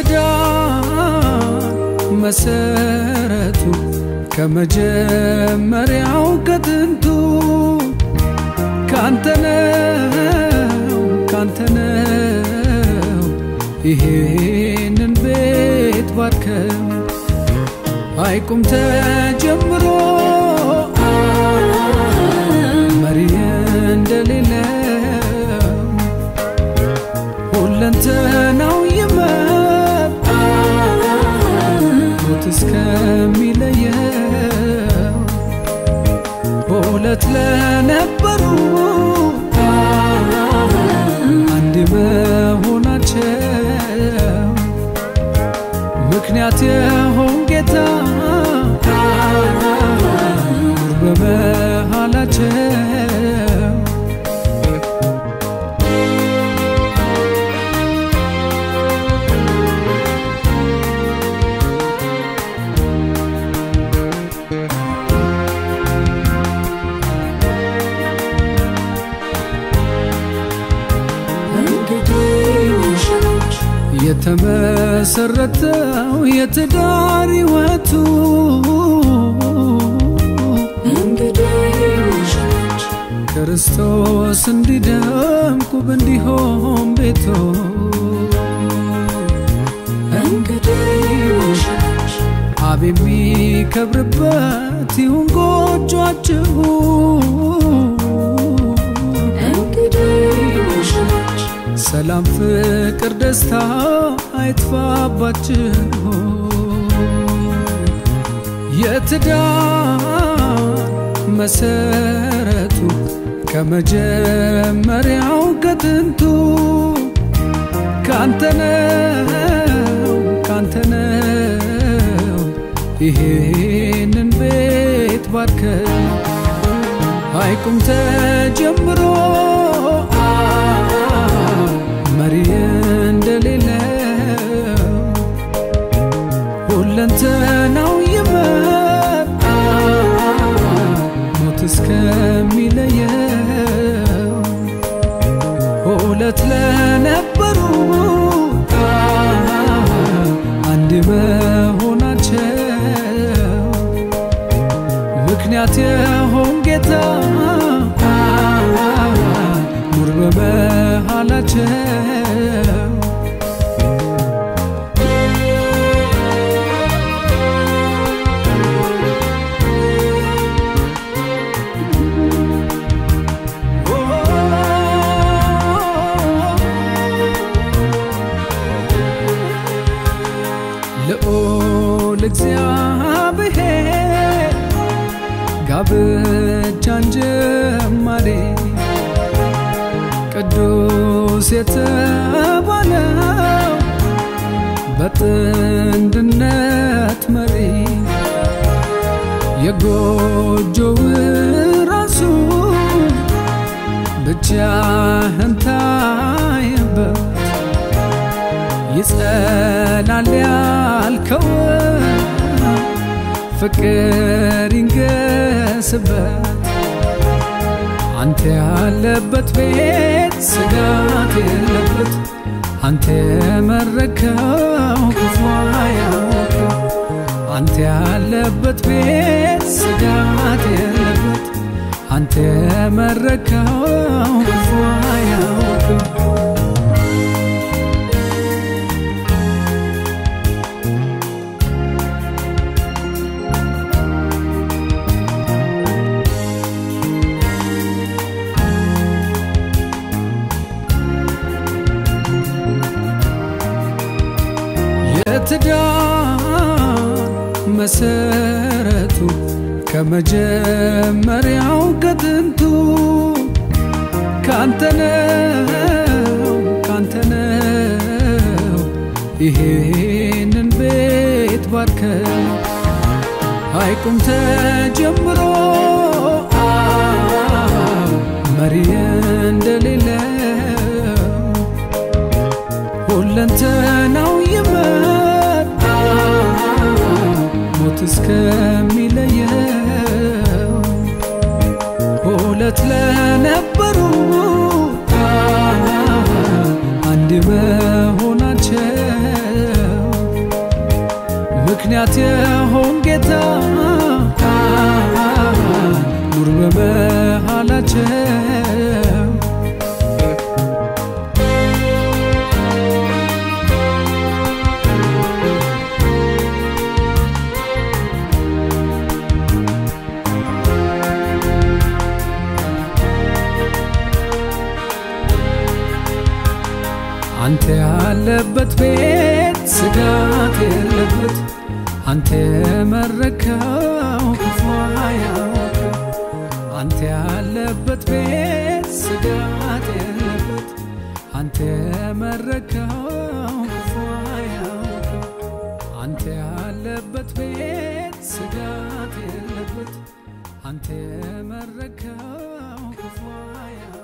የትዳር መሰረቱ ከመጀመሪያው ከጥንቱ ካንተነው ካንተነው ይሄንን ቤት ባርከው አይቁም ተጀምሮ መሪ እንደሌለው ሁለንተናው ይመጣ ሞት እስከሚለየው ሁለት ለነበሩ አንድ መሆናቸው ምክንያት የሆን ጌታ ኑር በመሃላቸው የተመሰረተው የትዳር ሕይወቱ ክርስቶስ እንዲደምቅ ውብ እንዲሆን ቤቶ አብ የሚከብርበት ይሁን ጎጇችሁ ሰላም፣ ፍቅር፣ ደስታ አይጥፋባችሁ። የትዳር መሰረቱ ከመጀመሪያው ከጥንቱ ካንተነው ካንተነው ይሄንን ቤት ባርከው አይቁም ተጀምሮ መሪ እንደሌለው ሁለንተናው ይመጣ ሞት እስከሚለየው ሁለት ለነበሩ አንድ መሆናቸው ምክንያት የሆን ጌታ ኑር በመሃላቸው ልዑል እግዚአብሔር ጋብቻን ጀማሬ ቅዱስ የተባለው በጥንድነት መሪ የጎጆው ራሱ ብቻህን ታየበት ይጸናል ያልከው ፍቅር ይንገስበት አንተ ያለበት ቤት ስጋት የለበት አንተ የመረከው ክፉ አያውቅም አንተ ያለበት ቤት ስጋት የለበት አንተ የመረከው ክፉ አያውቅም የትዳር መሰረቱ ከመጀመሪያው ከጥንቱ ካንተነው ካንተነው ይሄንን ቤት ባርከው አይቁም ተጀምሮ መሪ እንደሌለው ሁለንተናው ይመጣ ሞት እስከሚለየው ሁለት ለነበሩ አንድ መሆናቸው ምክንያት የሆን ጌታ ኑር በመሃላቸው አንተ ያለበት ቤት ስጋት የለበት አንተ የመረከው ክፉ አያውቅም። አንተ ያለበት ቤት ስጋት የለበት አንተ የመረከው ክፉ አያውቅም። አንተ ያለበት ቤት ስጋት የለበት አንተ የመረከው ክፉ አያውቅም።